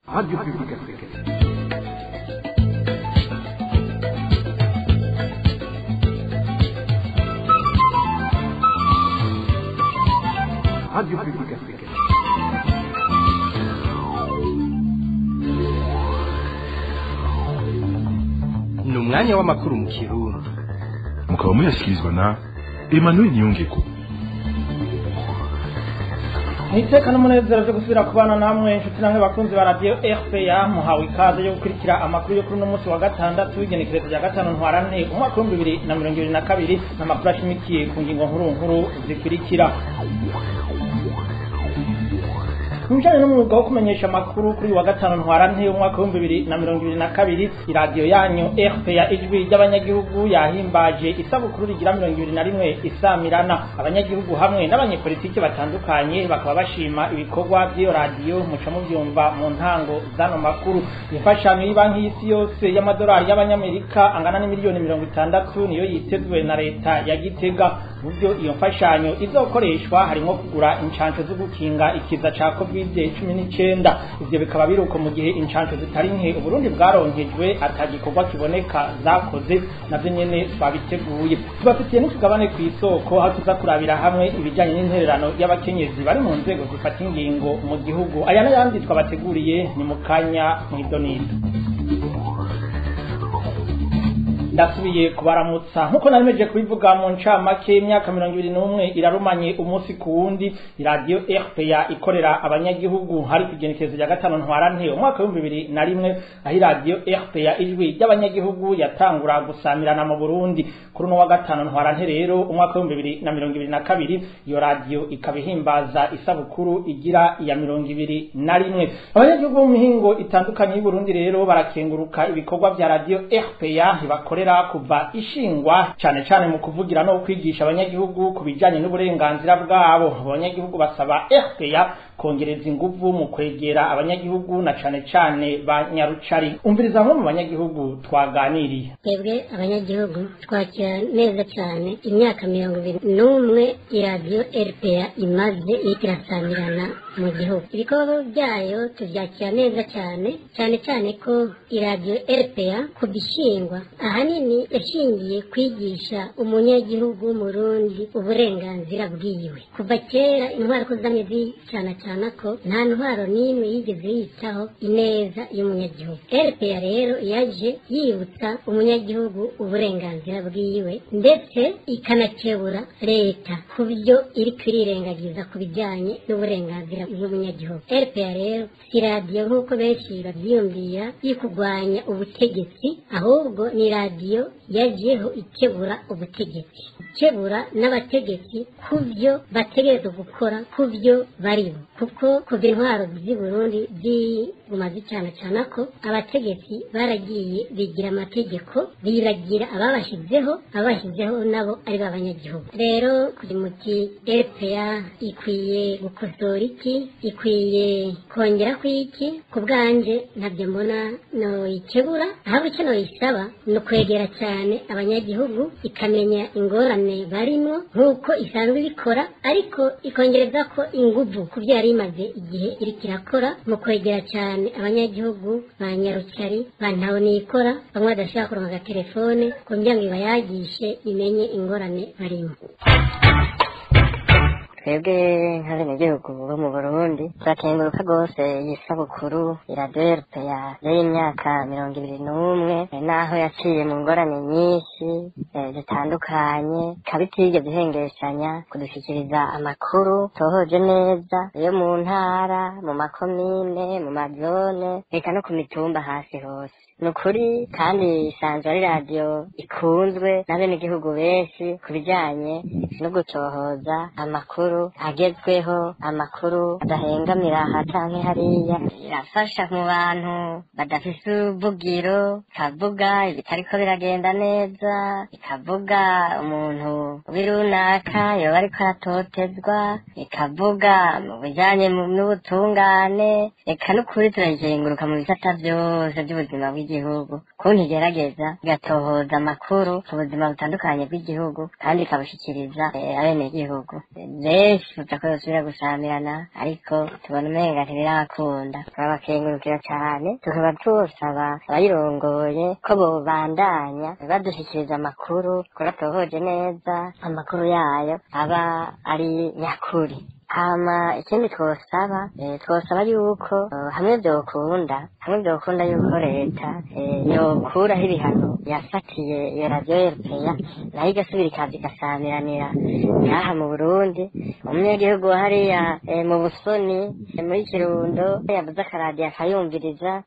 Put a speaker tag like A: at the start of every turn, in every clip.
A: Radio Publique Africaine. Radio Publique Africaine.
B: ni umwanya w'amakuru mu kirundi
C: mukaba muyashyikirizwa na emmanuel niyongeko
D: Niteka n'umunezero byo gusubira kubana namwe inshuti namwe bakunzi ba radio RPA muhawe ikaze yo gukurikira amakuru yo kuri uno munsi wa gatandatu w'igenekerezo rya gatanu ntwarante umwaka w'ibihumbi bibiri na mirongo ibiri na kabiri n'amakuru ashimikiye ku ngingo nkuru nkuru zikurikira mu bijanye n'umwuga wo kumenyesha amakuru kuri uyu wa gatanu ntwarante umwaka w'ibihumbi bibiri na mirongo ibiri na kabiri iradiyo yanyu RPA ijwi ry'abanyagihugu yahimbaje isabukuru rigira mirongo ibiri na rimwe isamirana abanyagihugu hamwe n'abanyepolitiki batandukanye bakaba bashima ibikorwa by'iyo radiyo muca mubyumva mu ntango z'ano makuru imfashanyo y'ibanki y'isi yose y'amadolari y'abanyamerika angana n'imiliyoni mirongo itandatu niyo yitezwe na leta ya gitega mu byo iyo mfashanyo izokoreshwa harimo kugura inshansho zo gukinga ikiza ca covid cumi n'icenda ivyo bikaba biruko mu gihe inshansho zitari nke uburundi bwaronkejwe ata gikorwa kiboneka zakoze navyo nyene twabiteguye tubafitiye n'utugabane kw'isoko aho tuza kurabira hamwe ibijanye n'intererano y'abakenyezi bari mu nzego zifata ingingo mu gihugu aya n'ayandi twabateguriye ni mu kanya mw'idonido ndasubiye kubaramutsa nkuko naremeje kubivuga mu ncamake imyaka mirongo ibiri n'umwe irarumanye umunsi ku wundi iradiyo rpa ikorera abanyagihugu hari ku igenekerezo rya gatanu ntwarante umwaka w'ibihumbi bibiri na rimwe aho iradiyo rpa ijwi ry'abanyagihugu yatangura gusamirana mu burundi kuri uno wa gatanu ntwarante rero umwaka w'ibihumbi bibiri na mirongo ibiri na kabiri iyo radiyo ikaba ihimbaza isabukuru igira iya mirongo ibiri na rimwe abanyagihugu bo mu mihingo itandukanye y'uburundi rero barakenguruka ibikorwa vya radiyo rpa bakorera kuva ishingwa cyane cyane mu kuvugira no kwigisha abanyagihugu ku bijyanye n'uburenganzira bwabo abanyagihugu basaba RPA kongereza inguvu mu kwegera abanyagihugu na cyane cyane ba nyarucari umviriza bamwe mu banyagihugu twaganiriye
E: twebwe abanyagihugu twakira neza cyane imyaka mirongo ibiri n'umwe iradiyo RPA imaze iriko irasamirana mu gihugu ibikorwa byayo tubyakira neza cyane cyane cyane ko iradiyo RPA ku bishingwa ahanini yashingiye kwigisha umunyagihugu w'umurundi uburenganzira bwiwe kuva kera intwaro ko zamye zicana cyane ko nta ntwaro n'imwe yigeze yitaho ineza y'umunyagihugu RPA rero yaje yibutsa umunyagihugu uburenganzira bwiwe ndetse ikanakebura leta ku byo iri kurirengagiza ku bijyanye n'uburenganzira bw'umunyagihugu RPA rero si radiyo nk'uko benshi babyiyumvira y'ikugwanya ubutegetsi ahubwo ni radiyo yagiyeho ikebura ubutegetsi ikebura n'abategetsi ku byo bategereza gukora ku byo baribo kuko kuva intwaro z'i Burundi ziguma zicana cyane ko abategetsi baragiye bigira amategeko biragira ababashyizeho ababashyizeho nabo ari b'abanyagihugu rero kuri muti RPA ikwiye gukosora iki ikwiye kongera ku iki ku bwanje ntabyo mbona noyikebura ahubwo icyo noyisaba ni ukwegera cyane abanyagihugu ikamenya ingorane barimo nk'uko isanzwe ibikora ariko ikongereza ko inguvu ku byo yari imaze igihe iri kirakora mu kwegera cyane abanyagihugu ba nyarukari ba ntabonikora bamwe badashobora kuronka agatelefone kugira ngo ibayagishe imenye ingorane barimo
F: twebwe nk'abenegihugu bo mu burundi turakenguruka rwose iyi sabukuru iraderpe ya y'imyaka mirongo ibiri n'umwe naho yaciye mu ngorane nyinshi zitandukanye ikaba itigeze ihengeshanya kudushyikiriza amakuru tohoje neza yo mu ntara mu makomine mu mazone reka no ku mitumba hasi hose ni ukuri kandi isanzwe ari radiyo ikunzwe n'abenegihugu benshi ku bijyanye no gutohoza amakuru agezweho amakuru adahengamira aha canke hariya irafasha mu bantu badafise ubuvugiro ikavuga ibitariko biragenda neza ikavuga umuntu w'irunaka yoba ariko aratotezwa ikavuga mu bijyanye n'ubutungane reka n'ukuri turayizenguruka mu bisata byose by'ubuzima bw'igihugu kuntu igerageza igatohoza amakuru ku buzima butandukanye bw'igihugu kandi ikabushyikiriza abenegihugu rero benshi ko yosubira gusamirana ariko tubona umenga ntibirakunda turabakengurukira cyane tukaba tusaba abayirongoye ko bobandanya badushyikiriza amakuru kuko tuhoje neza amakuru yayo aba ari nyakuri hama ikindi twosaba eh, twosaba yuko eh, hamwe vyokunda hamwe vyokunda yuko leta eh, yokuraho ibihano yafatiye iyo radiyo erupeya nayo igasubira ikaza igasamiranira ngaha mu burundi umunyagihugu wa hariya eh, mu busoni eh, muri kirundo yabuze akaradiyo akayumviriza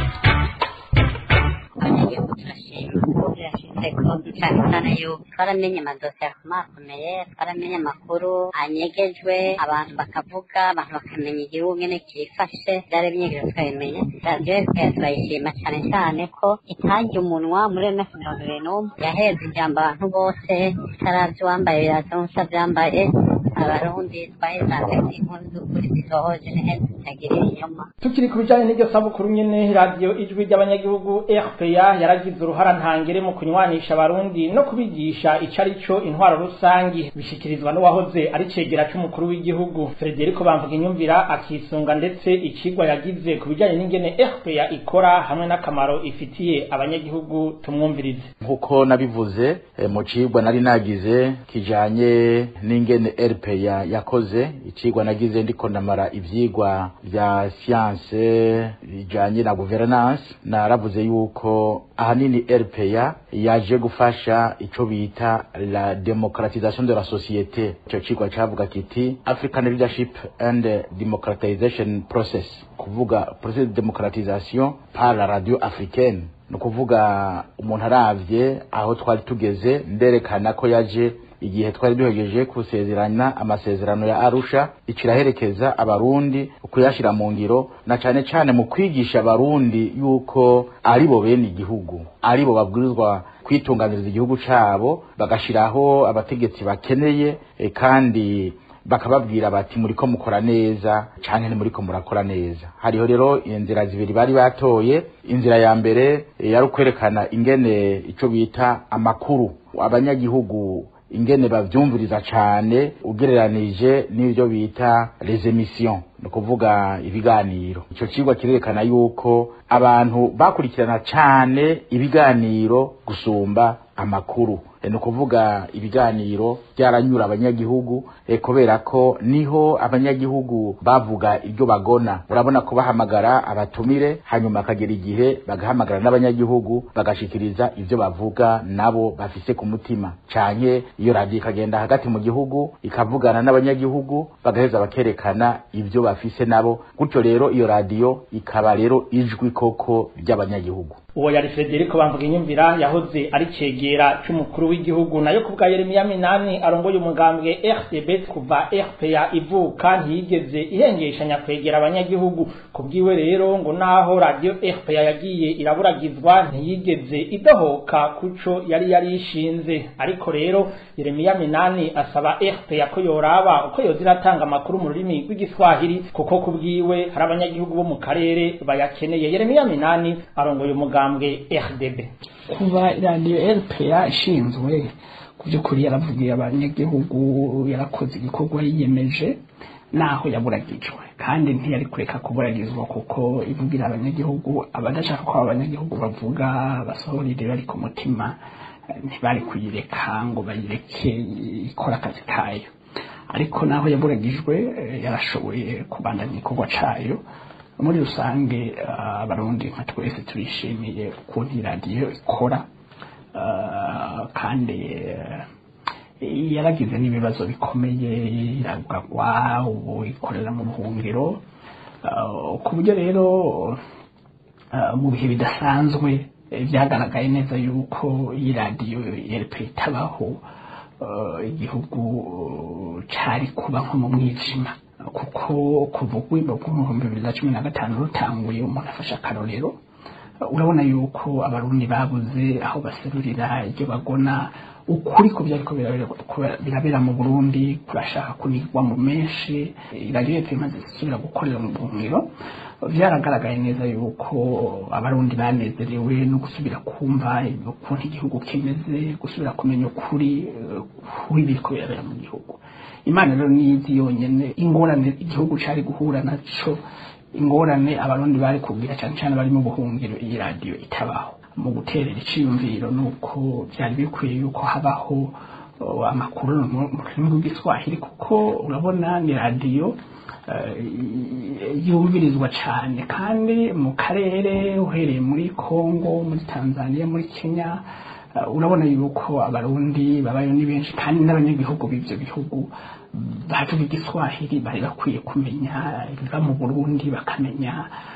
F: abanyagihugu turashima birashitseko cyane cyane yuko twaramenye amadosiye akomakomeye twaramenye amakuru anyegejwe abantu bakavuga abantu bakamenya igihugu ngene kifashe byari binyegejwe twabimenye radiyo fpr turayishima cyane cyane ko itangiye umunwa muri ms mirongo ibiri n'umwe yaheze ijambo abantu bose itaravye uwambaye biraza n'utavyambaye abarundi twahezaga inkuru z'ukuri zisohoje neza zitagira ibinyoma
D: tukiri ku bijyanye n'iryo sabukuru nyine radiyo ijwi ry'abanyagihugu rpa yaragize uruhara ntangere mu kunywanisha abarundi no kubigisha icyo ari cyo intwaro rusangi bishyikirizwa n'uwahoze ari cegera cy'umukuru w'igihugu frederico bamvuga inyumvira akisunga ndetse ikigwa yagize ku bijyanye n'ingene rpa ikora hamwe n'akamaro ifitiye abanyagihugu tumwumvirize
G: nk'uko nabivuze eh, mu cigwa nari nagize kijanye n'ingene rpa yakoze icigwa nagize ndiko ndamara ivyigwa vya siyanse bijanye na governance naravuze yuko ahanini rpa yaje gufasha ico bita la democratisation de la société ico cigwa cavuga kiti african leadership and democratization process kuvuga process de democratisation par la radio africaine ni ukuvuga umuntu aravye aho twari tugeze nderekana ko yaje igihe twari duhegeje kusezerana amasezerano ya arusha ikiraherekeza abarundi kuyashira mu ngiro na cane cane mu kwigisha abarundi yuko ari bo bene igihugu ari bo babwirizwa kwitunganiriza igihugu cabo bagashiraho abategetsi bakeneye e, kandi bakababwira bati muriko mukora neza canke ntimuriko murakora neza hariho rero inzira zibiri bari batoye inzira ya mbere eh, yari ukwerekana ingene ico bita amakuru abanyagihugu ingene bavyumviriza cane ugereranije n'ivyo bita les émissions ni ukuvuga ibiganiro ico cigwa kirerekana yuko abantu bakurikirana cane ibiganiro gusumba amakuru e, ni ukuvuga ibiganiro byaranyura abanyagihugu e, kubera ko niho abanyagihugu bavuga ibyo bagona urabona ko bahamagara abatumire hanyuma akagera igihe bagahamagara n'abanyagihugu bagashikiriza ibyo bavuga nabo bafise ku mutima canke iyo radiyo ikagenda hagati mu gihugu ikavugana n'abanyagihugu bagaheza bakerekana ibyo bafise nabo gutyo rero iyo radiyo ikaba rero ijwi koko ry'abanyagihugu
D: uwo yari frederico bamvuga inyumvira yahoze ari cegera c'umukuru w'igihugu nayo kubwa yeremiya minani arongoye umugambwe rdb kuva rpa ivuka ntiyigeze ihengeshanya kwegera abanyagihugu kubwiwe rero ngo naho radiyo rpa yagiye iraburagizwa ntiyigeze idohoka kuco yari yarishinze ariko rero yeremiya minani asaba rpa ko yoraba uko yoza iratanga amakuru mu rurimi rw'igiswahili kuko kubwiwe hari abanyagihugu bo mu karere bayakeneye yeremiya minani arongoye umugambwe umugambwe RDB
H: kuba radiyo RPA ishinzwe ku by'ukuri yaravugiye abanyagihugu yarakoze igikorwa yiyemeje naho yaburagijwe kandi ntiyari kureka kuburagizwa kuko ivugira abanyagihugu abadashaka ko abanyagihugu bavuga basohora irero ari ku mutima ntibari kuyireka ngo bayireke ikora akazi kayo ariko naho yaburagijwe yarashoboye kubandanya igikorwa cayo muri rusange abarundi nka twese turishimiye ukuntu iradiyo ikora kandi yaragize n'ibibazo bikomeye iragagwa ubu ikorera mu buhungiro ku buryo rero mu bihe bidasanzwe byagaragaye neza yuko iyi radiyo yereka itabaho igihugu cari kuba nko mu mwijima kuko kuva urwego rw'ibihumbi bibiri na cumi na gatanu rutanguye umuntu afashe akarorero urabona yuko abarundi babuze aho baserurira ibyo bagona ukuri ko byariko birabera mu burundi kurashaka kunigwa mu menshi iradiyo leta imaze gusubira gukorera mu buhungiro byaragaragaye neza yuko abarundi banezerewe no gusubira kumva ukuntu igihugu kimeze gusubira kumenya ukuri kw'ibiriko birabera mu gihugu imana rero niyizi yonyene ingorane igihugu cari guhura naco ingorane abarundi bari kubwira cyane cyane bari mu buhungiro iyi radiyo itabaho mu guterera iciyumviro nuko byari bikwiye yuko habaho amakuru mu rurimi rw'igiswahili kuko urabona ni radiyo yumvirizwa cyane kandi mu karere uhereye muri congo muri tanzania muri kenya urabona yuko abarundi babayo ni benshi kandi n'abanyagihugu b'ibyo bihugu bavuga igiswahili bari bakwiye kumenya ibiva mu burundi bakamenya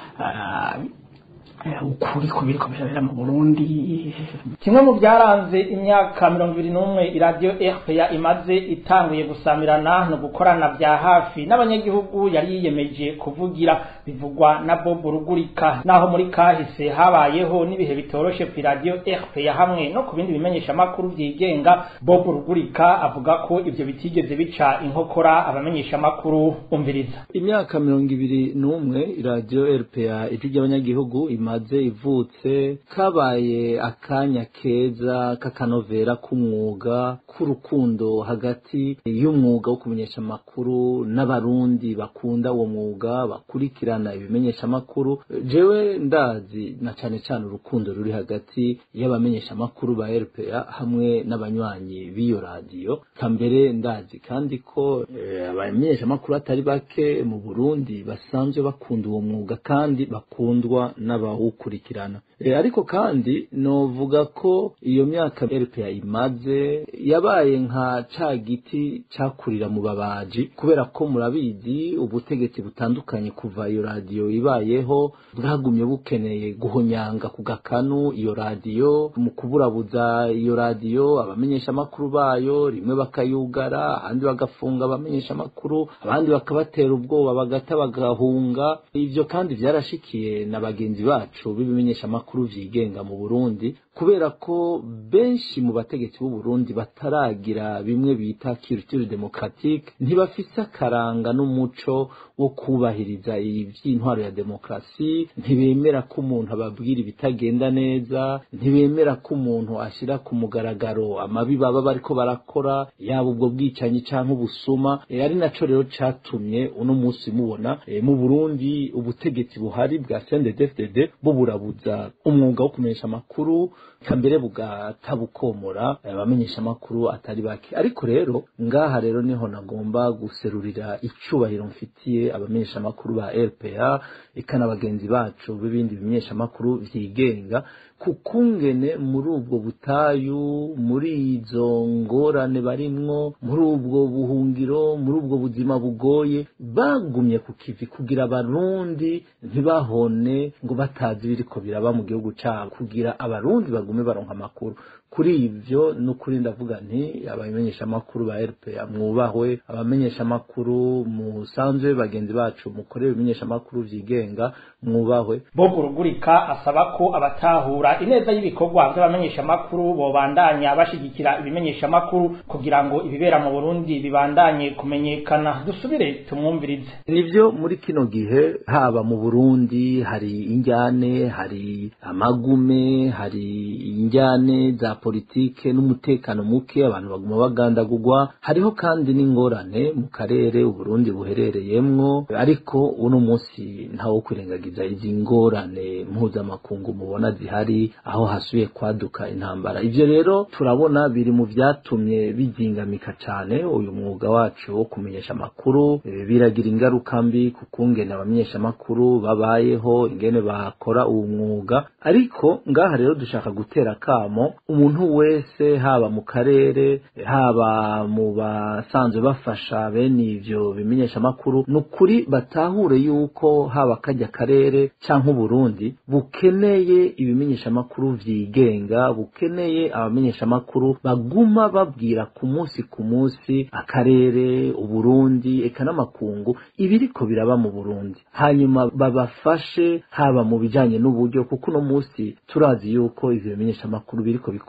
H: ukuri ku biriko birabera mu burundi
D: kimwe mu byaranze imyaka mirongo ibiri n'umwe iradiyo rpa imaze itanguye gusamirana no gukorana bya hafi n'abanyagihugu yari yiyemeje kuvugira bivugwa na bob rugurika naho muri kahise habayeho n'ibihe bitoroshe ku iradiyo rpa hamwe no ku bindi bimenyeshamakuru byigenga bob rugurika avuga ko ibyo bitigeze bica inkokora abamenyeshamakuru umviriza
I: imyaka mirongo ibiri n'umwe iradiyo rpa ijwi ry'abanyagihugu imaze ivutse kabaye akanya keza k'akanovera k'umwuga k'urukundo hagati y'umwuga wo kumenyesha amakuru n'abarundi bakunda uwo mwuga bakurikirana ibimenyesha amakuru jewe ndazi na cane cane urukundo ruri hagati y'abamenyesha amakuru ba RPA hamwe n'abanywanyi b'iyo radiyo kambere ndazi kandi ko eh, abamenyesha amakuru atari bake mu Burundi basanzwe bakunda uwo mwuga kandi bakundwa n'abawukurikirana e, ariko kandi novuga ko iyo myaka RPA imaze yabaye nka ca giti cakurira mu babaji kubera ko murabizi ubutegetsi butandukanye kuva iyo radiyo ibayeho bwagumye bukeneye guhonyanga ku gakanu iyo radiyo mu kuburabuza iyo radiyo abamenyesha amakuru bayo rimwe bakayugara ahandi bagafunga abamenyesha amakuru abandi bakabatera ubwoba bagata bagahunga ivyo kandi vyarashikiye na bagenzi bacu b'ibimenyesha amakuru vyigenga mu Burundi kubera ko benshi mu bategetsi b'u Burundi bataragira bimwe bita culture démocratique ntibafise akaranga n'umuco wo kubahiriza ivy'intwaro ya demokrasi ntibemera ko umuntu ababwira ibitagenda neza ntibemera ko umuntu ashira ku mugaragaro amabi baba bariko barakora yaba ubwo bwicanyi canke ubusuma e, ari naco rero catumye uno musi mubona e, mu Burundi ubutegetsi buhari bwa CNDD-FDD buburabuza umwuga wo kumenyesha amakuru kambere bugata bukomora abamenyesha amakuru atari bake ariko rero ngaha rero niho nagomba guserurira icubahiro mfitiye abamenyesha amakuru ba RPA ikana bagenzi bacu b'ibindi bimenyesha amakuru vyigenga kukungene muri ubwo butayu muri izo ngorane barimwo muri ubwo buhungiro muri ubwo buzima bugoye bagumye ku kivi kugira abarundi ntibahone ngo batazi biriko biraba mu gihugu cabo kugira abarundi bagume baronka amakuru kuri ivyo n'ukuri ndavuga nti abamenyesha amakuru ba RPA mwubahwe abamenyesha amakuru musanzwe bagenzi bacu mukorera ibimenyesha amakuru vyigenga mwubahwe
D: bob rugurika asaba ko abatahura ineza y'ibikorwa by'abamenyesha amakuru bobandanya bashigikira ibimenyesha amakuru kugira ngo ibibera mu Burundi bibandanye kumenyekana dusubire tumwumvirize
I: nivyo muri kino gihe haba mu Burundi hari injyane hari amagume hari injyane za politike n'umutekano muke abantu baguma bagandagurwa hariho kandi n'ingorane mu karere uburundi buherereyemwo ariko uno munsi ntawo kwirengagiza izi ngorane mpuzamakungu mubona zihari aho hasubiye kwaduka intambara ivyo rero turabona biri mu vyatumye bizingamika cane uyu mwuga wacu wo kumenyesha amakuru e, biragira ingaruka mbi ku kungene abamenyesha amakuru babayeho ingene bakora uwo mwuga ariko ngaha rero dushaka gutera kamo umuntu wese haba mu karere haba mu basanzwe bafasha bene ivyo bimenyesha amakuru ni ukuri batahure yuko haba kajya karere canke uburundi bukeneye ibimenyesha amakuru vyigenga bukeneye abamenyesha amakuru baguma babwira ku munsi ku munsi akarere uburundi eka n'amakungu ibiriko biraba mu burundi hanyuma babafashe haba mu bijanye n'uburyo kuko uno munsi turazi yuko ivyo bimenyesha amakuru biriko bikora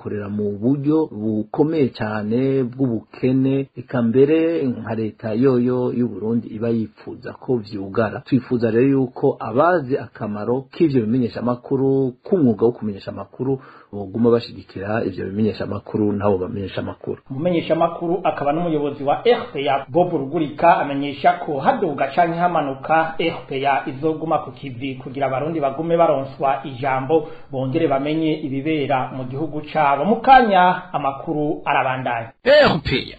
I: bakorera mu buryo bukomeye cyane bw'ubukene eka mbere nka leta yoyo y'u Burundi iba yifuza ko vyugara twifuza rero yuko abazi akamaro k'ivyo bimenyesha amakuru k'umwuga wo kumenyesha amakuru boguma bashigikira ivyo bimenyesha amakuru nabo bamenyesha amakuru
D: umumenyesha amakuru akaba n'umuyobozi wa RPA Bob Rugurika amenyesha ko haduga canke hamanuka RPA izoguma ku kivi kugira abarundi bagume baronswa ijambo bongere bamenye ibibera mu gihugu cabo mukanya amakuru arabandanya
B: RPA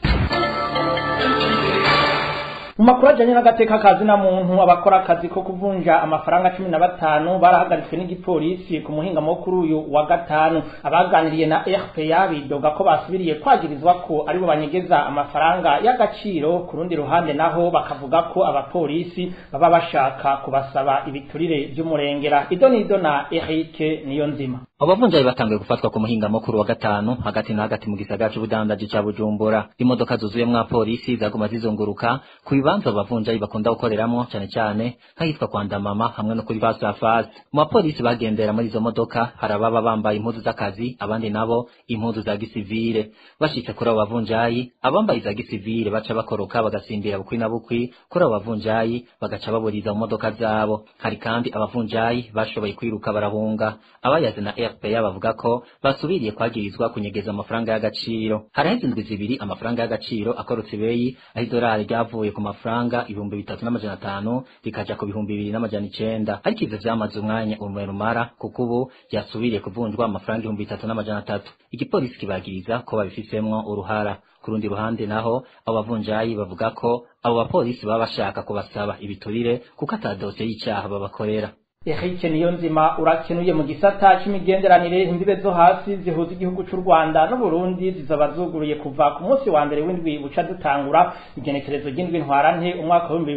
D: mu makuru ajanye n'agateka kazi na muntu abakora akazi ko kuvunja amafaranga cumi na batanu barahagaritswe n'igipolisi ku muhingamo kuri uyu wa gatanu abaganiriye na RPA bidoga ko basubiriye kwagirizwa ko aribo banyegeza amafaranga y'agaciro ku rundi ruhande naho bakavuga ko abapolisi baba bashaka kubasaba ibiturire vy'umurengera idonido na Eric niyo nzima
J: abavunjayi batanguye gufatwa ku muhingamo kuri wa gatanu hagati na hagati mu gisagara c'ubudandaji ca bujumbura imodoka zuzuyemwo abapolisi zaguma zizunguruka ku bibanza abavunjayi bakunda gukoreramwo cane cane nk'ahitwa kwa ndamama hamwe no kuri fasafasi mu bapolisi bagendera muri izo modoka hari ababa bambaye impuzu z'akazi abandi nabo impuzu za gisivire bashitse kuri abo bavunjayi abambaye iza gisivire baca bakoroka bagasimbira bukwi na bukwi kuri abo bavunjayi bagaca baburiza mu modoka zabo hari kandi abavunjayi bashoboye kwiruka barahunga abayazi na FPA bavuga ko basubiriye kwagirizwa kunyegeza amafaranga y'agaciro haraheze indwi zibiri amafaranga y'agaciro akorotse ibeyi aho idolari ryavuye ku mafaranga ibihumbi bitatu n'amajana atanu rikaja ku bihumbi bibiri n'amajana icenda ariko ivyo vyamaze umwanya umurumara kuko ubu ryasubiriye kuvunjwa amafaranga ibihumbi bitatu n'amajana atatu igipolisi kibagiriza ko babifisemwo uruhara ku rundi ruhande naho abo bavunjayi bavuga ko abo bapolisi baba bashaka kubasaba ibiturire kuko ata dosiye y'icaha babakorera
D: Eric Niyonzima urakenuye mu gisata c'imigenderanire imbibe zo hasi zihuza igihugu c'u Rwanda n'u Burundi zizaba zuguruye kuva ku munsi wa mbere w'indwi buca dutangura igenekerezo ry'indwi ntwarante umwaka wa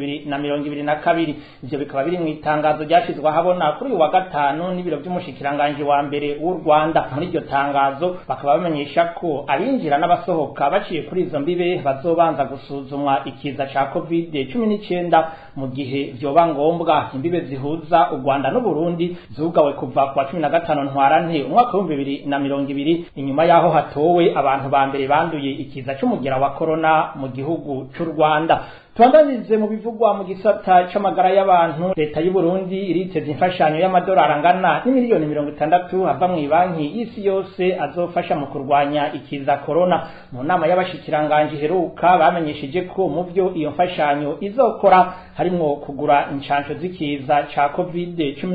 D: 2022 ivyo bikaba biri mu itangazo ryashizwe ahabona kuri uyu wa gatanu n'ibiro vy'umushikiranganje wa mbere w'u Rwanda muri iryo tangazo bakaba bamenyesha ko abinjira n'abasohoka baciye kuri izo mbibe bazobanza gusuzumwa ikiza ca covid 19 mu gihe vyoba ngombwa imbibe zihuza u Rwanda n'u Burundi zugawe kuva kwa 15 ntwarante umwaka wa 2020 inyuma yaho hatowe abantu ba mbere banduye ikiza c'umugera wa corona mu gihugu c'u Rwanda Tuandanize mu bivugwa mu gisata c'amagara y'abantu leta y'u Burundi iriteze imfashanyo y'amadolari angana n'imiliyoni mirongo itandatu ava mu banki y'isi yose azofasha mu kurwanya ikiza corona mu nama y'abashikiranganje heruka bamenyesheje ko mu byo iyo mfashanyo izokora harimwo kugura inshansho z'ikiza ca covid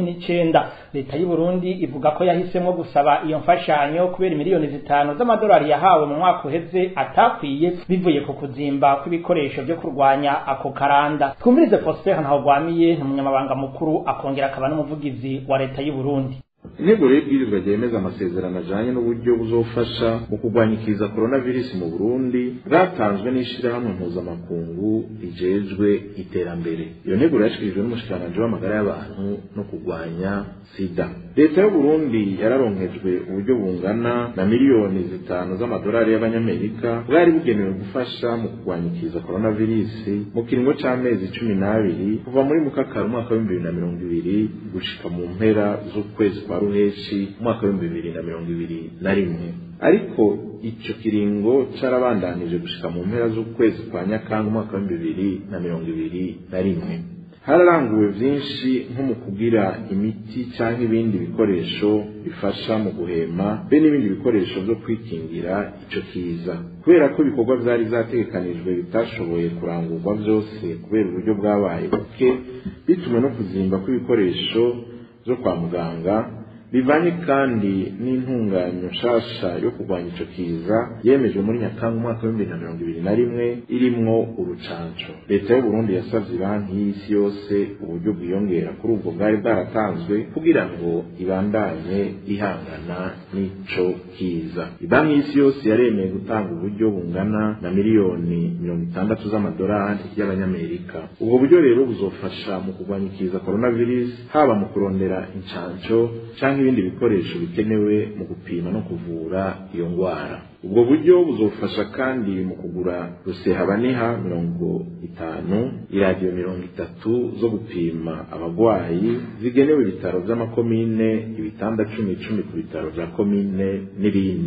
D: 19 leta y'u Burundi ivuga ko yahisemwo gusaba iyo mfashanyo kubera miliyoni zitanu z'amadolari yahawe mu mwaka uheze atakwiye bivuye ku kuzimba kw'ibikoresho byo kurwanya ako karanda twumvirize Prosper Ntahogwamiye umunyamabanga mukuru akongera akaba n'umuvugizi wa leta y'u Burundi
K: intego rero ibwirizwa ryemeza amasezerano ajanye n'uburyo buzofasha mu kurwanya ikiza coronavirus mu Burundi bwatanzwe n'ishirahamwe mpuzamakungu rijejwe iterambere iyo ntego yashikirijwe n'umushikiranganji w'amagara y'abantu no kurwanya sida leta y'u Burundi yararonkejwe uburyo bungana na miliyoni zitanu z'amadolari y'abanyamerika bwari bugenewe gufasha mu kurwanya ikiza coronavirus mu kiringo c'amezi cumi n'abiri kuva muri mukakara umwaka w'ibihumbi bibiri na mirongo ibiri gushika mu mpera z'ukwezi kwa ruheshi umwaka w'ibihumbi bibiri na mirongo ibiri na rimwe ariko ico kiringo carabandanije gushika mu mpera z'ukwezi kwa nyakanga umwaka w'ibihumbi bibiri na mirongo ibiri na rimwe hararanguwe vyinshi nko mu kugira imiti canke ibindi bikoresho bifasha mu guhema be n'ibindi bikoresho vyo kwikingira ico kiza kubera ko ibikorwa vyari vyategekanijwe bitashoboye kurangurwa vyose kubera uburyo bwabaye buke bitumwe no kuzimba kw'ibikoresho vyo kwa muganga bivanye kandi n'intunganyo nshasha yo kurwanya ico kiza yemejwe muri nyakanga umwaka w'ibihumbi na mirongo ibiri na rimwe irimwo urucanco leta y'u Burundi yasavye banki y'isi yose uburyo bwiyongera kuri ubwo bwari bwaratanzwe kugira ngo ibandanye ihangana n'ico kiza banki y'isi yose yaremeye gutanga uburyo bungana na miliyoni mirongo itandatu z'amadolari y'abanyamerika ubwo buryo rero buzofasha mu kurwanya ikiza coronavirus haba mu kurondera incanco canke ibindi bikoresho bikenewe mu gupima no kuvura iyo ngwara ubwo buryo buzofasha kandi mu kugura rusehabaniha mirongo itanu iradiyo mirongo itatu zo gupima abagwayi zigenewe ibitaro vy'amakomine ibitanda cumi cumi ku bitaro vya komine n'ibindi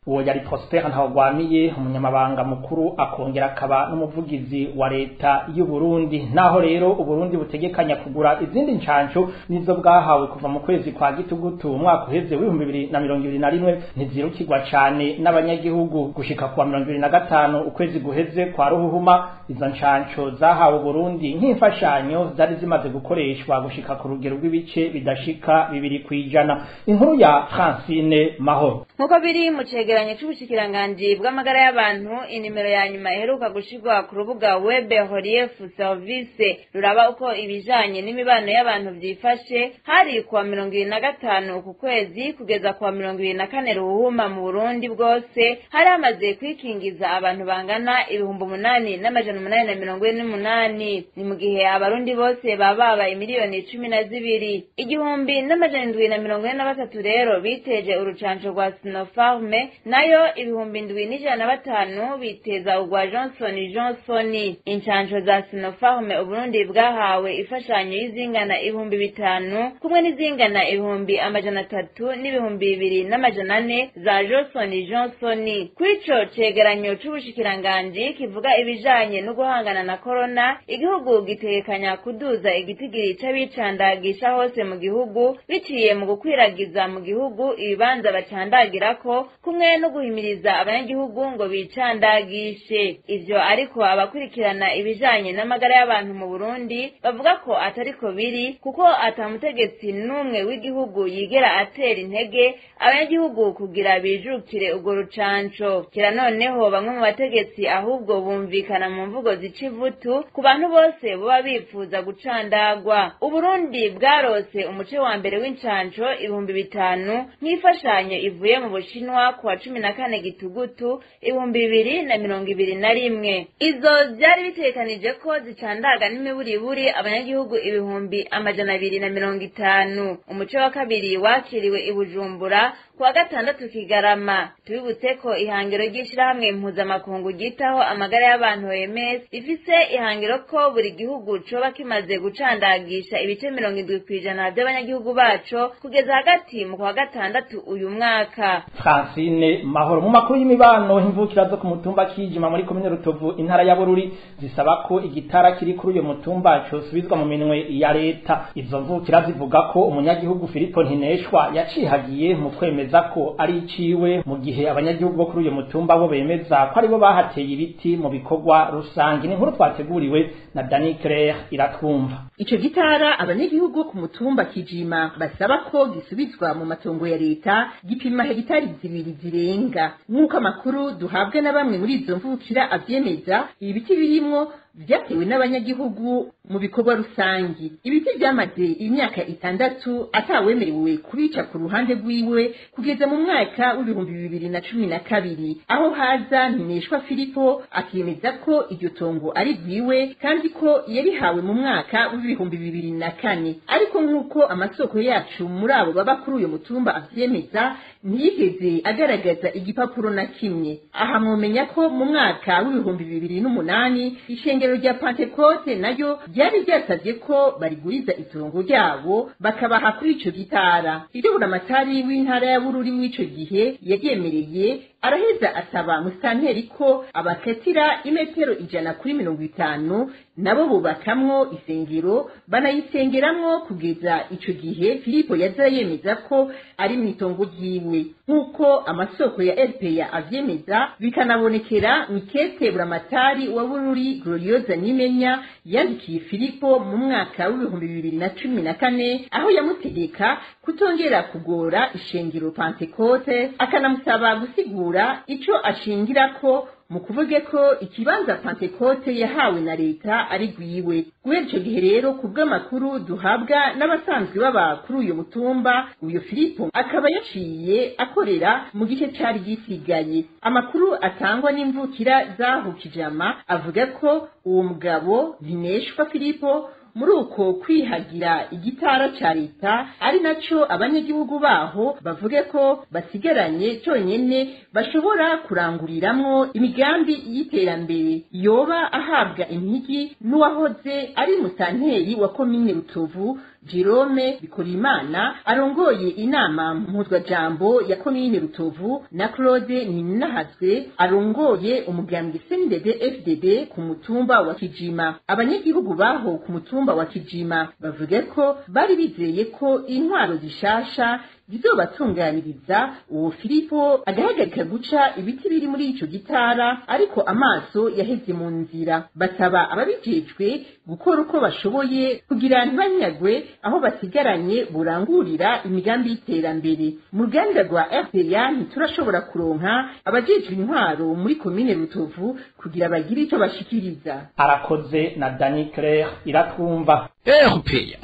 D: uwo yari Prosper Ntawagwamiye umunyamabanga mukuru akongera akaba n'umuvugizi wa leta y'u Burundi naho rero uburundi butegekanya kugura izindi ncanco nizo bwahawe kuva mu kwezi kwa gitugutu umwaka uheze w'ibihumbi bibiri na mirongo ibiri na rimwe ntizirukirwa cane n'abanyagihugu gushika kuwa mirongo ibiri na gatanu ukwezi guheze kwa ruhuhuma izo ncanco zahawe Burundi nk'imfashanyo zari zimaze gukoreshwa gushika ku rugero rw'ibice bidashika bibiri kwijana inkuru ya Francine Mahoro
L: nk'uko biri mu cegeranyo c'ubushikiranganji bw'amagara y'abantu inimero ya nyuma iheruka gushirwa ku rubuga web relief service ruraba uko ibijanye n'imibano y'abantu vyifashe hari kuwa mirongo ibiri na gatanu uku kwezi kugeza kuwa mirongo ibiri na kane ruhuma mu burundi bwose hari hamaze kwikingiza abantu bangana ibihumbi umunani n'amajana umunani na mirongo ine n'umunani ni mu gihe abarundi bose baba babaye miliyoni cumi na zibiri igihumbi n'amajana indwi na mirongo ine na batatu rero biteje urucanco rwa sinofarme nayo ibihumbi indwi n'ijana na batanu biteza urwa johnson johnson incanco za sinofarme uburundi bwahawe imfashanyo y'izingana ibihumbi bitanu kumwe n'izingana ibihumbi amajana atatu n'ibihumbi bibiri n'amajana ane za johnson johnson kuri ico cegeranyo c'ubushikiranganji kivuga ibijanye no guhangana na korona igihugu gitegekanya kuduza igitigiri c'abicandagisha hose mu gihugu biciye mu gukwiragiza mu gihugu ibibanza bacandagirako kumwe no guhimiriza abanyagihugu ngo bicandagishe ivyo ariko abakurikirana ibijanye n'amagara y'abantu mu Burundi bavuga ko atariko biri kuko atamutegetsi n'umwe w'igihugu yigera atera intege abanyagihugu kugira bijukire urwo rucanco kira noneho bamwe mu bategetsi ahubwo bumvikana mu mvugo zica ivutu ku bantu bose boba bifuza gucandagwa uburundi bwarose umuce wa mbere w'incanco ibihumbi bitanu nk'imfashanyo ivuye mu bushinwa ku wa cumi na kane gitugutu ibihumbi bibiri na mirongo ibiri na rimwe izo vyari bitegekanije ko zicandaga n'imiburiburi abanyagihugu ibihumbi amajana abiri na mirongo itanu umuce wa kabiri wakiriwe i bujumbura ku wa gatandatu kigarama tubibutse ko ihangiro ry'ishirahamwe mpuzamakungu ryitaho amagara y'abantu OMS rifise ihangiro ko buri gihugu coba kimaze gucandagisha ibice mirongo indwi kw'ijana vy'abanyagihugu baco kugeza hagati mu kwa gatandatu uyu mwaka
D: Francine Mahoro mu makuru y'imibano imvukira zo ku mutumba kijima muri komine Rutovu intara ya Bururi zisaba ko igitara kiri kuri uyo mutumba cosubizwa mu minwe ya leta izo mvukira zivuga ko umunyagihugu Filipo Ntineshwa yacihagiye mu kwemeza ko ari iciwe mu gihe abanyagihugu bo kuri uyo mutumba bo bemeza ko aribo bahateye ibiti mu bikorwa rusange ni inkuru twateguriwe na Dani Claire iratwumva
M: ico gitara abanyagihugu bo ku mutumba kijima basaba ko gisubizwa mu matongo ya leta gipima hegitari zibiri zirenga nk'uko amakuru duhabwa na bamwe muri izo mvukira avyemeza ibi biti birimwo vyatewe n'abanyagihugu mu bikorwa rusangi ibiti vyamaze imyaka itandatu atawemerewe kubica ku ruhande rwiwe kugeza mu mwaka w'ibihumbi bibiri na cumi na kabiri aho haza ntineshwa filipo akemeza ko iryo tongo ari rwiwe kandi ko yarihawe mu mwaka w'ibihumbi bibiri na kane ariko nk'uko amasoko yacu muri abo baba kuri uyo mutumba avyemeza ntiyigeze agaragaza igipapuro na kimwe aha mwomenya ko mu mwaka w'ibihumbi bibiri n'umunani ishengero rya pantekote nayo ryari ryasabye ko bariguriza itongo ryabo bakabaha kuri ico gitara ibyo buramatari w'intara ya bururi w'ico gihe yaryemereye araheza asaba musanteri ko abakatira imetero ijana kuri mirongo itanu nabo bubakamwo isengero banayisengeramwo kugeza ico gihe filipo yaza yemeza ko ari mu itongo ryiwe nk'uko amasoko ya rpa avyemeza bikanabonekera mw'ikete buramatari wa bururi glorioza nimenya yandikiye filipo mu mwaka w'ibihumbi bibiri na cumi na kane aho yamutegeka kutongera kugora ishengero pantekote akanamusaba gusigura ico ashingirako mu kuvuge ko ikibanza pantekote yahawe na leta ari rwiwe guhera ico gihe rero ku bw'amakuru duhabwa n'abasanzwe baba kuri uyu mutumba uyu filipo akaba yaciye akorera mu gice cari gisigaye amakuru atangwa n'imvukira zaho kijama avuga ko uwo mugabo ntineshwa filipo muri uko kwihagira igitara ca leta ari naco abanyagihugu baho bavuge ko basigaranye conyene bashobora kuranguriramwo imigambi y'iterambere yoba ahabwa impigi n'uwahoze ari musanteri wa komine rutovu jerome bikorimana arongoye inama mpuzwajambo ya komine rutovu na claude ninahazwe arongoye umugambwe cndd fdd ku mutumba wa kijima abanyagihugu baho ku mutumba wa kijima bavuga ko bari bizeye ko intwaro zishasha zizobatunganiriza uwo filipo agahagarika guca ibiti biri muri ico gitara ariko amaso yaheze mu nzira basaba ababijejwe gukora uko bashoboye kugira ntibanyagwe aho basigaranye burangurira imigambi y'iterambere mu ruganda rwa rpa ntiturashobora kuronka abajejwe intwaro muri komine rutovu kugira bagire ico bashikiriza
D: arakoze na dani claire iratwumva
B: erupeya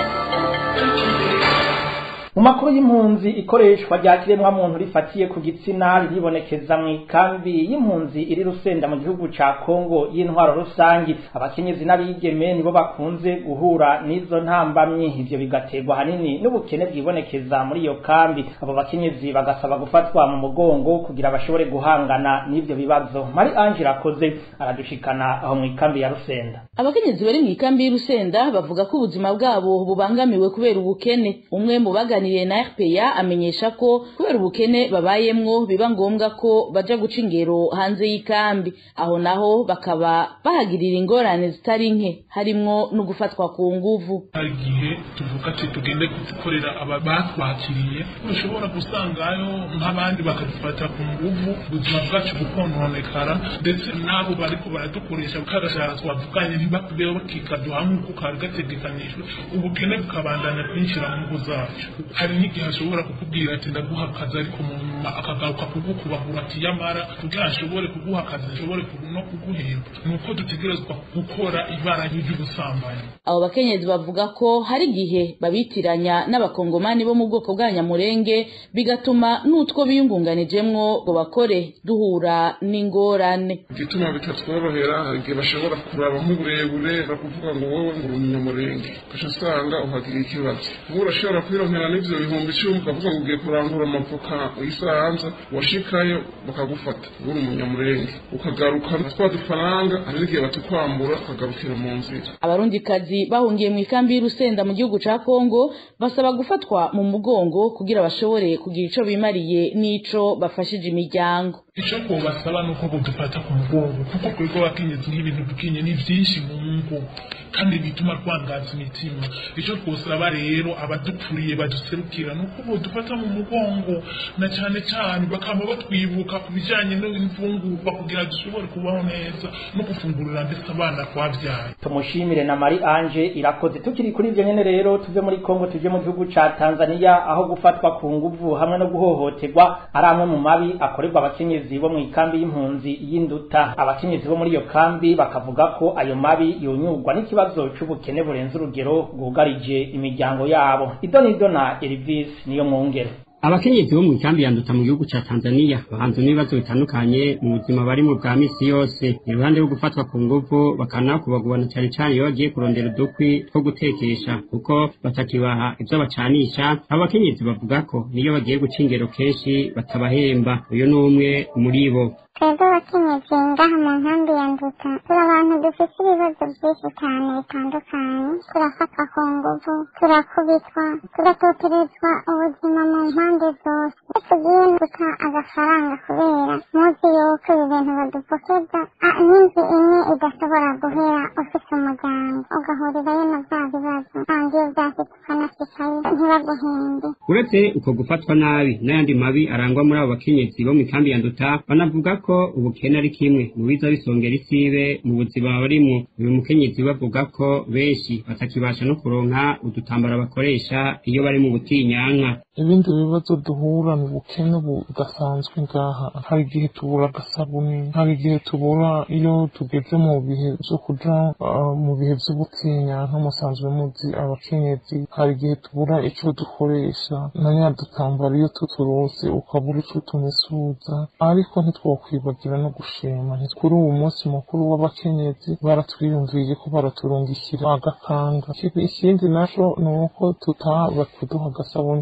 D: mu makuru y'impunzi ikoreshwa rya kiremwa muntu rifatiye ku gitsina riribonekeza mu ikambi y'impunzi iri rusenda mu gihugu ca Kongo y'intwaro rusangi abakenyezi n'abigeme nibo bakunze guhura n'izo ntambamyi ivyo bigaterwa hanini n'ubukene bwibonekeza muri iyo kambi abo bakenyezi bagasaba gufatwa mu mugongo kugira bashobore guhangana n'ivyo bibazo mari Ange rakoze aradushikana aho mu ikambi ya rusenda
N: abakenyezi bari mu ikambi y'urusenda bavuga ko ubuzima bwabo bubangamiwe kubera ubukene umwe mu bagani baganiriye na RPA amenyesha ko kubera ubukene babayemwo biba ngombwa ko baja guca ingero hanze y'ikambi aho naho bakaba bahagirira ingorane zitari nke harimwo no gufatwa ku nguvu
O: hari igihe tuvuga ati tugende gukorera aba batwakiriye ushobora gusangayo nk'abandi bakadufata ku nguvu ubuzima bwacu bukononekara ndetse n'abo bariko baradukoresha kagashara twavuganye ntibakubeho bakikaduha nk'uko kari gategekanijwe ubukene bukabandanya kwinjira mu ngo zacu hari n'igihe ashobora kukubwira ati ndaguha akazi ariko mu nyuma akagaruka kugukubahura ati yamara kugira ashobore kuguha akazi ashobore no kuguhemba ni uko dutegerezwa gukora ibara ry'ubusambanyi
N: abo bakenyezi bavuga ko hari igihe babitiranya n'abakongomani bo mu bwoko bwa nyamurenge bigatuma n'utwo biyungunganijemwo ngo bakore duhura n'ingorane
O: igituma bitatworohera hari igihe bashobora kuraba nk'uburebure bakuvuga ngo wowe ngo uri umunyamurenge ugaca usanga uhagiriye ikibazo ubu urashobora kwironkera n'ivyo bihumbi icumi ukavuga ngo ugiye kurangura amavoka isanza washikayo bakagufata uri umunyamurenge ukagaruka na twa dufaranga hari n'igihe batukwambura ukagarukira mu nzira
N: abarundikazi bahungiye mu ikambi y'urusenda mu gihugu ca kongo basaba gufatwa mu mugongo kugira bashobore kugira ico bimariye n'ico bafashije imiryango
O: icyo kubasaba ni uko budufata ku mugongo kuko twebwe abakenyezi nk'ibintu dukinye ni byinshi mu ngo kandi bituma twangaza imitima icyo twosaba rero abadukuriye baduserukira ni uko budufata mu mugongo na cyane cyane bakaba batwibuka ku bijyanye n'imfungurwa kugira dushobore kubaho neza no gufungurira ndetse abana twabyaye
D: tumushimire na Marie Ange irakoze tukiri kuri ivyo nyene rero tuve muri Kongo tuje mu gihugu ca Tanzania aho gufatwa ku nguvu hamwe no guhohoterwa ari amwe mu mabi akorerwa abakenyezi bo mu ikambi y'impunzi y'induta abakenyezi bo muri iyo kambi bakavuga ko ayo mabi yonyurwa n'ikibazo c'ubukene burenze urugero bwugarije imiryango yabo idonido na Elvis niyo mwongere
P: abakenyezi bo mu ikambi ya nduta mu gihugu ca Tanzania bahanzwe n'ibibazo bitandukanye mu buzima barimo bwa misi yose iruhande rwo gufatwa ku nguvu bakanakubagubana cyane cyane iyo bagiye kurondera udukwi two gutekesha kuko batakibaha ivyo bacanisha abo bakenyezi bavuga ko niyo bagiye guca ingero kenshi batabahemba uyu ni umwe muri bo
Q: twebwe abakenyezi ngaha mu nkambi ya nduta turi abantu dufite ibibazo byinshi cyane bitandukanye turafatwa ku nguvu turakubitwa tugatoterezwa ubuzima mu mpande zose iyo tugiye guta agafaranga kubera muzi yuko ibi bintu badupokeza n'inzu imwe idashobora guhera ufite umuryango ugahurirayo na bya bibazo kandi iyo byashyitse ukanashyikayo ntibaguhembe
P: uretse uko gufatwa nabi n'ayandi mabi arangwa muri abo bakenyezi bo mu ikambi ya nduta banavuga ko ubukene ari kimwe mu biza bisongera isibe mu buzima barimwo uyu mukenyezi bavuga ko benshi batakibasha no kuronka udutambara bakoresha iyo bari mu butinyanka
R: ibindi bibazo duhura ni ubukene budasanzwe ngaha hari igihe tubura agasabuni hari igihe tubura iyo tugeze mu bihe vyo kuja uh, mu bihe vy'ubutinyanka musanzwe muzi abakenyezi hari igihe tubura ico dukoresha na nya dutambara iyo tuturose ukabura ico tumesuza ariko ntitwokwibagira no gushima kuri uwo munsi mukuru w'abakenyezi baratwiyumviye ko baraturungikira agakanga ikindi naco ni uko tutaba kuduha agasabuni ko kumesa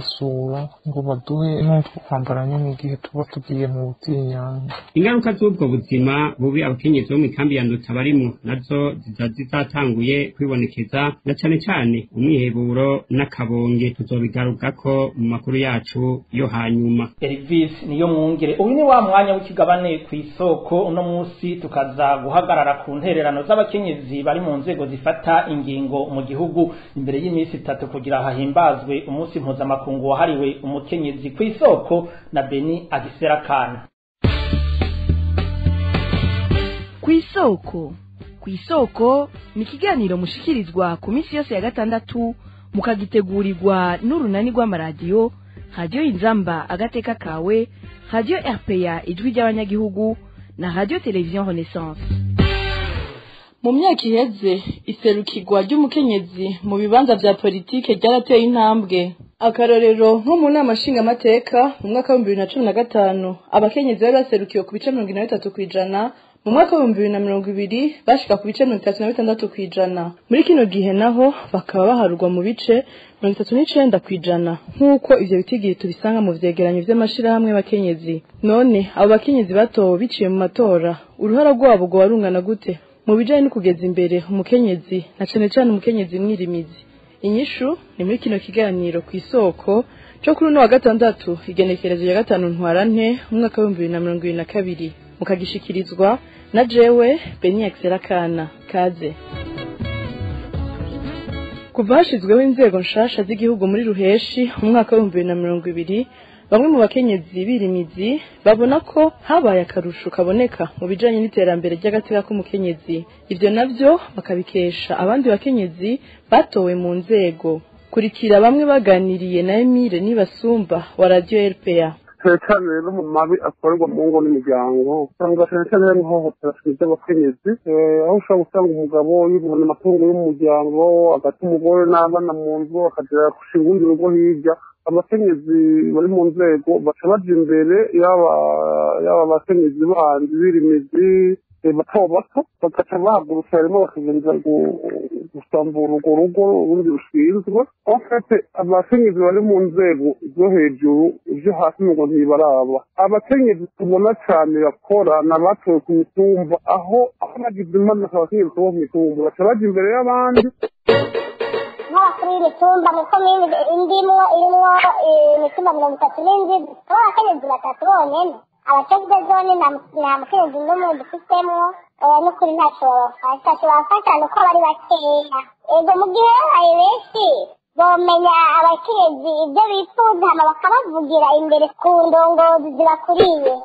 R: kudusura ngo baduhe n'utwo kwambara nyine igihe tuba tugiye mu butinyanga
P: ingaruka z'ubwo buzima bubi abakenyezi bo mu ikambi ya nduta barimwo nazo ziza zizatanguye kwibonekeza na cane cane umwiheburo n'akabonge tuzobigarukako mu makuru yacu yo hanyuma
D: Elvis niyo mwungere uyu ni wa mwanya w'ikigabane ku isoko uno munsi tukaza guhagarara ku ntererano z'abakenyezi bari mu nzego zifata ingingo mu gihugu imbere y'iminsi itatu kugira hahimbazwe umunsi mpuzamakungu wahariwe umukenyezi ku isoko na Beni Agisera Kana
S: ku isoko ku isoko ni ikiganiro mushikirizwa ku minsi yose ya gatandatu mukagitegurirwa n'urunani rw'amaradiyo radiyo inzamba agateka kawe radiyo rpa ijwi ry'abanyagihugu na radiyo televiziyo renaissance
T: mu myaka iheze iserukirwa ry'umukenyezi mu bibanza vya politike ryarateye intambwe akarorero nko mu nama nshingamateka mu mwaka w'ibihumbi bibiri na cumi na gatanu abakenyezi bari baserukiwe ku bice mirongo ine na bitatu kw'ijana mu mwaka w'ibihumbi bibiri na mirongo ibiri bashika ku bice mirongo itatu na bitandatu kw'ijana muri kino gihe naho bakaba baharurwa mu bice mirongo itatu n'icenda kw'ijana nk'uko ivyo bitigiri tubisanga mu vyegeranyo vy'amashirahamwe y'abakenyezi none abo bakenyezi batowe biciye mu matora uruhara rwabo rwoba rungana gute mu bijanye no kugeza imbere umukenyezi na cane cane umukenyezi mwirimizi inyishu ni muri kino kiganiro ku isoko co kuri uno wa gatandatu igenekerezo ya gatanu ntwarante umwaka w'ibihumbi bibiri na mirongo ibiri na kabiri mukagishikirizwa na jewe beni Kana kaze kuva hashizweho inzego nshasha z'igihugu muri ruheshi mu mwaka w'ibihumbi bibiri na mirongo ibiri bamwe mu bakenyezi birimizi babona ko habaye akarusho kaboneka mu bijanye n'iterambere ry'agateka k'umukenyezi ivyo navyo bakabikesha abandi bakenyezi batowe mu nzego kurikira bamwe baganiriye na Emile Nibasumba wa Radio RPA
U: cyane cyane rero mu mabi akorerwa mu ngo n'imiryango usanga cyane cyane hari ihohotera ry'abakenyezi aho ushobora gusanga umugabo yibona amatungo y'umuryango agata umugore n'abana mu nzu akagera gushinga urundi rugo hirya abakenyezi bari mu nzego baca baja imbere yaba yaba abakenyezi bandi birimizi bato bato bagaca bahagurutsa rimwe bakagenda gusambura urwo rugo urundi rushinzwe enfete abakenyezi bari mu nzego zo hejuru ibyo hasi ngo ntibaraba abakenyezi tubona cyane bakora ni abatowe ku mitumba aho aho bagize impanuka abakenyezi bo ku mitumba baca baja imbere y'abandi
Q: nk'abakuru y'imitumba mu komini indimwo irimwo imitumba mirongo itatu n'indwi aho abakenyezi batatu bonyene abategwa zone nta mukenyezi n'umwe dufitemo n'ukuri ntacyo babafasha ntacyo babafasha ni uko bari bakeya ego mu gihe babaye benshi bomenya abakenyezi ibyo bifuza hama bakabavugira imbere ku ndongozi zibakuriye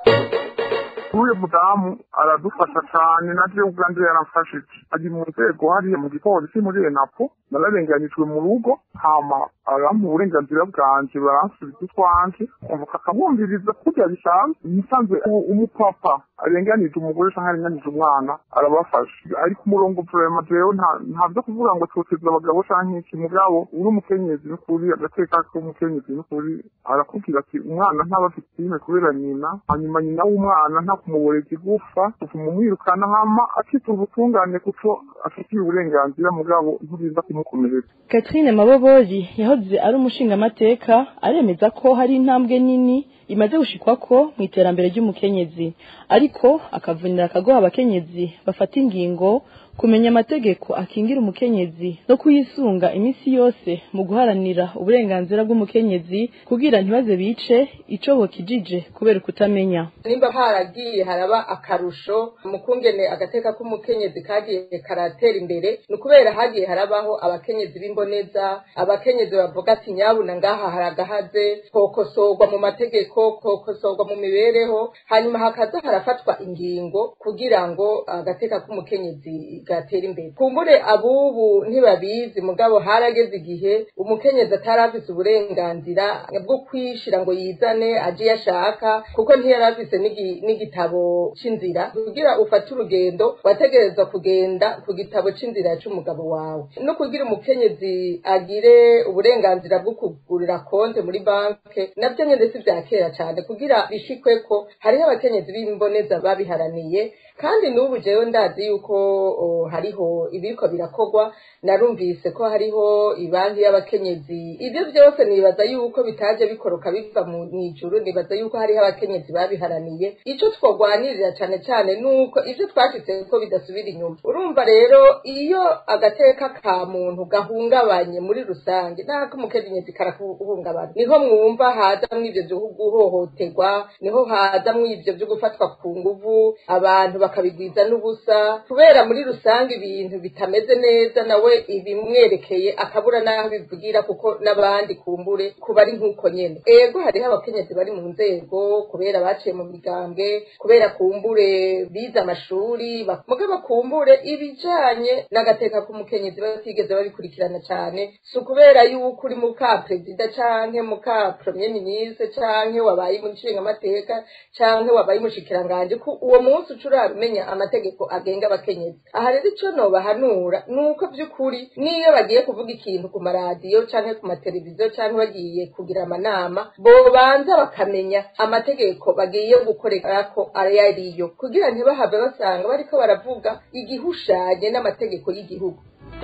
U: uyu mudamu aradufasha cyane na je ubwanjye yaramfashije ari mu nzego hariya mu gipolisi muri enapo nararenganyijwe mu rugo hama arampa uburenganzira bwanje baransubiza utwanje kumvuka akabumviriza kurya bisanzwe musanzwe umupapa arenganije umugore canke arenganije umwana arabafasha ariko umurongo vrema jewe nta vyo kuvuga ngo toteza abagabo canke iki mugabo uri umukenyezi n'ukuri agateka k'umukenyezi n'ukuri arakubwira ati umwana ntaba afite ime kubera nyina hanyuma nyina w'umwana nta kumuboreza igufa utuma umwirukana hama akita ubutungane kuko afitiye uburenganzira mugabo ntubiza kumukomeretsa
T: Catherine Mabobori yahoze ari umushingamateka aremeza ko hari intambwe nini imaze gushikwako mu iterambere ry'umukenyezi ariko akavunira akagoha abakenyezi bafata ingingo kumenya amategeko akingira umukenyezi no kuyisunga iminsi yose mu guharanira uburenganzira bw'umukenyezi kugira ntibaze bice ico bokijije kubera kutamenya
V: nimba haragiye haraba akarusho mu kungene agateka k'umukenyezi kagiye karatera imbere ni ukubera hagiye harabaho abakenyezi b'imboneza abakenyezi bavuga ati nyabuna ngaha haragahaze kokosorwa mu mategeko kokosorwa mu mibereho hanyuma hakaza harafatwa ingingo kugira ngo agateka k'umukenyezi gatera imbere kumbure abubu ntibabizi mugabo harageze igihe umukenyezi atari afise uburenganzira bwo kwishira ngo yizane aje iyo ashaka kuko ntiyari afise n'igitabo c'inzira kugira ufate urugendo wategerezwa kugenda ku gitabo c'inzira c'umugabo wawe no kugira umukenyezi agire uburenganzira bwo kugurira konte muri banke navyo nyene si vya kera cane kugira bishikweko hariho abakenyezi b'imboneza babiharaniye kandi n'ubu jewe ndazi yuko hariho ibiriko birakorwa narumvise ko hariho ibanki y'abakenyezi ibyo byose nibaza yuko bitaje bikoroka biva mu ijuru nibaza yuko hariho abakenyezi babiharaniye ico twogwanirira cane cane nuko ivyo twashitse ko bidasubira inyuma urumva rero iyo agateka ka muntu gahungabanye muri rusange nako umukenyezi karakuhungabana niho mwumva hazamwo ivyo vyo guhohoterwa niho hazamwo ivyo vyo gufatwa ku nguvu abantu bakabigwiza n'ubusa kubera muri rusange ibintu bitameze neza nawe ibimwerekeye akabura n'aho bivugira kuko n'abandi kumbure kuba ari nk'uko nyene ego hariho abakenyezi bari mu nzego kubera baciye mu migambwe kubera kumbure bize amashuri mugabo kumbure ibijanye n'agateka k'umukenyezi batigeze babikurikirana cane si ukubera yuko uri muka perezida canke muka premier ministre canke wabaye umushingamateka canke wabaye umushikiranganje ko uwo munsi uca urabimenya amategeko agenga abakenyezi aha rero ico nobahanura ni uko vy'ukuri niyo bagiye kuvuga ikintu ku maradiyo canke ku mateleviziyo canke bagiye kugira amanama bobanza bakamenya amategeko bagiye gukorerako ayo ariyo kugira ntibahave basanga bariko baravuga igihushanye n'amategeko y'igihugu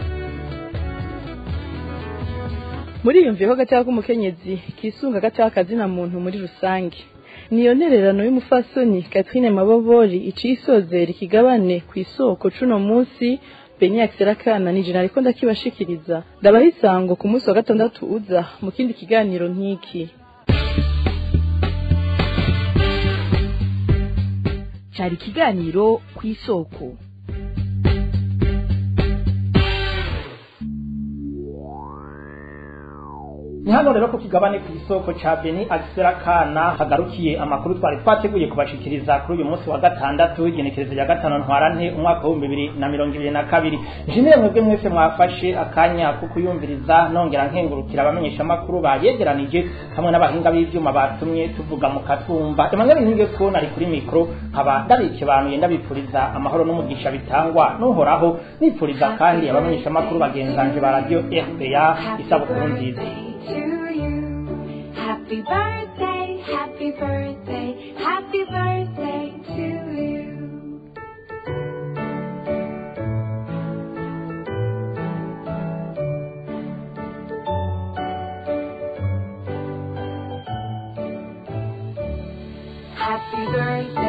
S: muriyumviyeho agateka k'umukenyezi kisunga agateka kazina muntu muri rusange niyo ntererano y'umufasoni Catherine Mabobori iciye isozera ikigabane ku isoko cuno munsi Beni Akserakana ni jina ariko ndakibashikiriza ndabaha isango ku munsi wa gatandatu uza mu kindi kiganiro nk'iki
A: cari ikiganiro ku isoko
D: ni hano rero ku kigabane ku isoko ca beni agisera kana hagarukiye amakuru twari twateguye kubashikiriza kuri uyu munsi wa gatandatu igenekerezo rya gatanu ntwarante umwaka w'ibihumbi bibiri na mirongo ibiri na kabiri jimire mwebwe mwese mwafashe akanya ko kuyumviriza nongera nkengurukira abamenyeshamakuru bayegeranije hamwe n'abahinga b'ivyuma batumye tuvuga mu katwumva emmanuel ntinge ko nari kuri mikoro nkaba ndabikebanuye ndabipfuriza amahoro n'umugisha bitangwa n'uhoraho nipfuriza kandi abamenyeshamakuru bagenzanje ba radiyo rpa isabukuru nziza
C: Happy birthday, happy birthday, happy birthday to you. Happy birthday.